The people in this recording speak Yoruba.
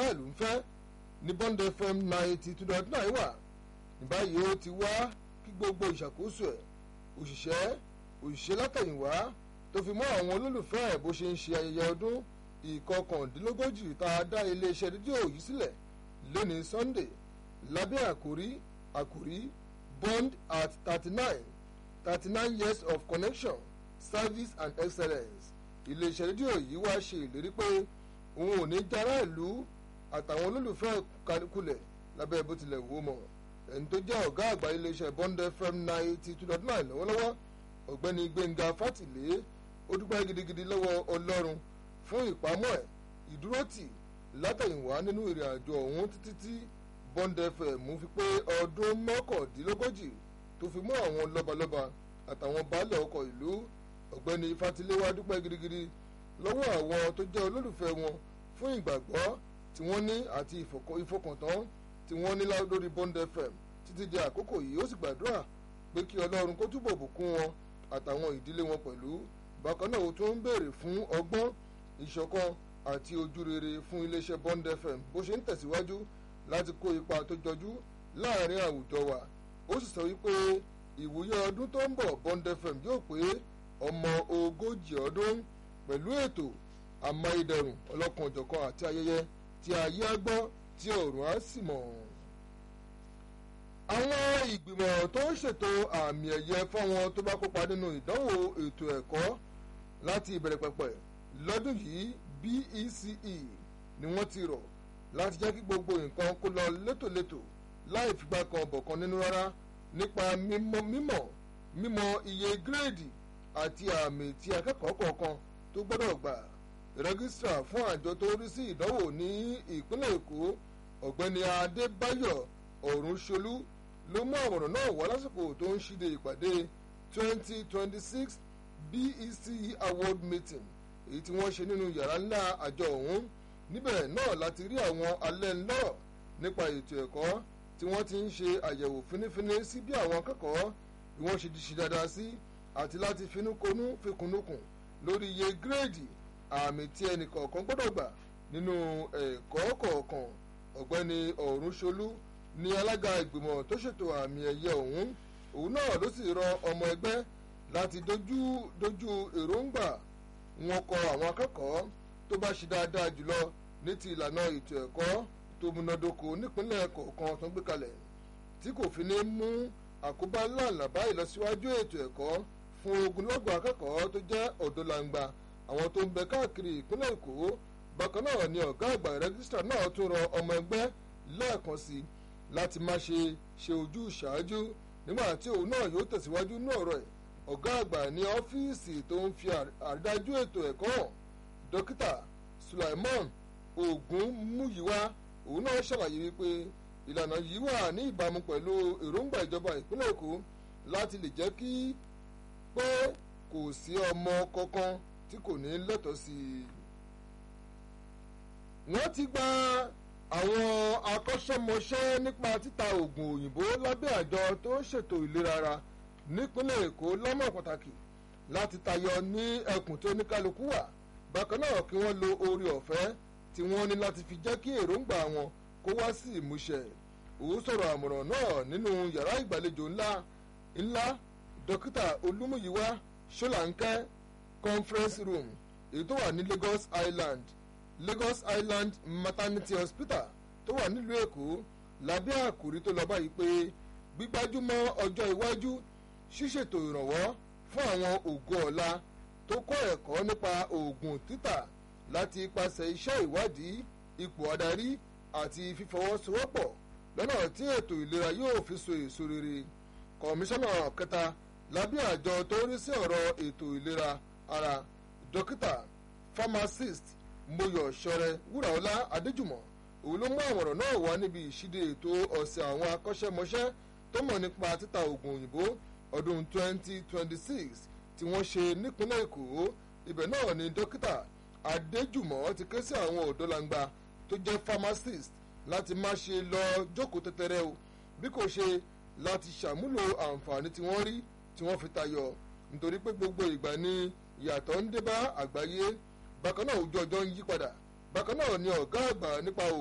aráàlú ń fẹ́ ní Bond FM ninety two dot nine wà ní báyìí ó ti wá kí gbogbo ìṣàkóso ẹ̀ òṣìṣẹ́ òṣìṣẹ́ látẹ̀yìnwá tó fi mọ́ àwọn olólùfẹ́ ẹ̀ bó ṣe ń ṣe ayẹyẹ ọdún ìkọkàndínlógójì tá a dá iléeṣẹ́ rédíò yìí sílẹ̀ lónìí Sunday lábẹ́ àkórí àkórí Bond at thirty nine thirty nine years of connection service and excellence iléeṣẹ́ rédíò yìí wá ṣe ìlérí pé òun ò ní jára ìlú àtàwọn olólùfẹ́ kulẹ̀ lábẹ́ bó tilẹ̀ wò mọ̀ ẹni tó jẹ́ ọ̀gá àgbà iléeṣẹ́ Bond FM ninety two dot nine lọ́wọ́lọ́wọ́ ọ̀gbẹ́ni Gbẹ́ngà Fátìlé ó dúpẹ́ gidigidi lọ́wọ́ Ọlọ́run fún ìpamọ́ ẹ̀ ìdúrótì látẹ̀yìnwá nínú ìrìn àjò ọ̀hún títí tí Bond FM fi pé ọdún mọ́kàndínlógójì tó fi mú àwọn lọ́balọ́ba àtàwọn baálẹ̀ ọkọ̀ ìlú ọ̀gbẹ́ni Fátìlé wá dúpẹ́ gidigidi lọ́wọ́ àwọn tó jẹ́ olólùfẹ́ wọn fún ìgbàgbọ́ tí wọ́n ní àti ìfọkàntán tí wọ́n ní lórí Bond FM títí di àkókò yìí ó sì gbàdúrà pé kí Ọlọ́run kó túbọ̀ bùkún wọn àtàwọn ìdílé wọn pẹ̀lú bákan náà ó tún ń béèrè fún ọgbọ́n ìṣọ̀kan àti ojúrere fún iléeṣẹ́ Bond FM bó ṣe ń tẹ̀síwájú láti kó ipa tó jọjú láàrin àwùjọ wa ó sì sọ wípé ìwúyẹ ọdún tó ń bọ̀ Bond FM yóò pé ọmọ ogójì ọdún pẹ̀lú ètò amáyédẹrùn ọlọ́kan-ò-jọ̀kan àti ayẹyẹ tí ayé á gbọ́ tí ọ̀run á sì mọ̀. àwọn ìgbìmọ̀ tó ń ṣètò àmì ẹ̀yẹ fáwọn tó bá kópa nínú ìdánwò ètò ẹ̀kọ́ láti ìbẹ̀rẹ̀ pẹ̀pẹ̀ lọ́dún yìí BECE ni wọ́n ti rọ̀ láti jẹ́ kí gbogbo nǹkan kó lọ létòlétò láì figbá kan bọ̀kan nínú rárá nípa mímọ̀ mímọ̀ mímọ̀ iye gírèdì àti àmì tí akẹ́kọ̀ọ́ kọ̀ọ̀kan tó gbọ́dọ̀ gbà rẹ́gísítà fún àjọ tó rí sí ìdánwò ní ìpínlẹ̀ Èkó ọ̀gbẹ́ni Adébáyọ̀ Ọ̀rúnṣolú ló mú àwòrán náà wá lásìkò tó ń ṣíde ìpàdé 2026 BECE award meeting èyí tí wọ́n ṣe nínú yàrá ńlá àjọ ọ̀hún níbẹ̀ náà láti rí àwọn alẹ́ ńlọ́rọ̀ nípa ètò ẹ̀kọ́ tí wọ́n ti ń ṣe àyẹ̀wò fínífíní sí bí àwọn akẹ́kọ̀ọ́ bí wọ́n ṣe di ṣe dáadáa sí àti láti finúkonú fikùnúkùn lórí iye gírèdì àmì tí ẹnì kọ̀ọ̀kan gbọ́dọ̀ gbà nínú ẹ̀kọ́ kọ̀ọ̀kan ọ̀gbẹ́ni ọ̀rúnṣolú ní alága ìgbìmọ̀ tó ṣètò àmì ẹ̀yẹ ọ̀hún òun náà ló sì rọ ọmọ ẹgbẹ́ láti dojú dojú èròǹgbà wọn kọ àwọn akẹ́kọ̀ọ́ tó bá ṣe dáadáa jùlọ ní ti ìlànà ètò ẹ̀kọ́ tó múnádóko nípínlẹ̀ kọ̀ọ̀kan tó ń gbé kalẹ̀ tí kò fi ní mú àkóbá ńláńlá bá ìlọsíwájú ètò ẹ̀kọ́ fún ogunlọ́gọ̀ akẹ́kọ̀ọ́ tó jẹ́ ọ̀dọ́langba àwọn tó ń bẹ káàkiri ìpínlẹ̀ èkó bákan náà ni ọ̀gá àgbà rẹ́gísítà náà tún rọ ọmọ ẹgbẹ́ lẹ́ẹ̀kan sí i láti má ṣe ṣe ojú ṣáájú nígbà tí òun náà yóò tẹ̀síwájú ní ọ̀rọ̀ ẹ̀ ọ̀gá àgbà ní ọ́fíìsì tó ń fi àrídájú ètò ẹ̀kọ́ hàn dókítà Sulaiman Ògúnmúyíwá òun náà ṣàlàyé wípé ìlànà yìí wà ní ìbámu pẹ̀lú èròǹgbà ìjọba ìpínlẹ̀ èkó láti lè jẹ́ kí pé kò sí ọmọ kankan tí kò ní lẹ́tọ̀ọ́ sí i. wọ́n ti gba àwọn akọ́ṣẹ́mọṣẹ́ nípa títa oògùn òyìnbó lábẹ́ àjọ tó ń ṣètò ìlera ara nípínlẹ̀ èkó lọ́mọ pàtàkì láti tayọ ní ẹkùn tó oníkálukú wà bákan náà kí wọ́n lo oore ọ̀fẹ́ tí wọ́n ní láti fi jẹ́ kí èròǹgbà wọn kó wá sí ìmúṣẹ òun sọ̀rọ̀ àmọ̀ràn náà nínú yàrá ìgbàlejò ńlá ńlá dókítà olúmúyíwá ṣọláńkẹ́ conference room èyí tó wà ní Lagos Island Lagos Island maternity hospital tó wà nílùú Èkó lábẹ́ àkòrí tó lọ báyìí pé gbígbájúmọ́ ọjọ́ iwájú ṣíṣètò ìrànwọ́ fún àwọn ògo ọ̀la tó kọ́ ẹ̀kọ́ nípa oògùn títà láti ipasẹ̀ iṣẹ́ ìwádìí ipò adarí àti fífọwọ́sowọ́pọ̀ lọ́nà tí ètò ìlera yóò fi so èso rere kọmíṣánná kẹta lábẹ́ àjọ tó rí sí ọ̀rọ̀ ètò ìlera ara dókítà pharmacist moyọ̀ ṣọrẹ wúràọlá adéjùmọ̀ òun ló mú àmọ̀ràn náà wá níbi ìṣíde ètò ọ̀sẹ̀ àwọn akọ́ṣẹ́mọṣẹ́ tó mọ̀ nípa títa oògùn òyìnbó ọdún 2026 tí wọ́n ṣe nípínlẹ̀ èkó ibẹ̀ náà ni dókítà adéjùmọ̀ ti ké sí àwọn ọ̀dọ́langba tó jẹ́ pharmacist láti má ṣe lọ jókòó tẹ́tẹ́rẹ́ o bí kò ṣe láti ṣàmúlò àǹfààní tí wọ́n rí tí wọ́n fi tayọ nítorí pé gbogbo ìgbà ni ìyàtọ̀ ń dé bá àgbáyé bákan náà ojú ọjọ́ ń yí padà bákan náà ni ọ̀gá àgbà nípa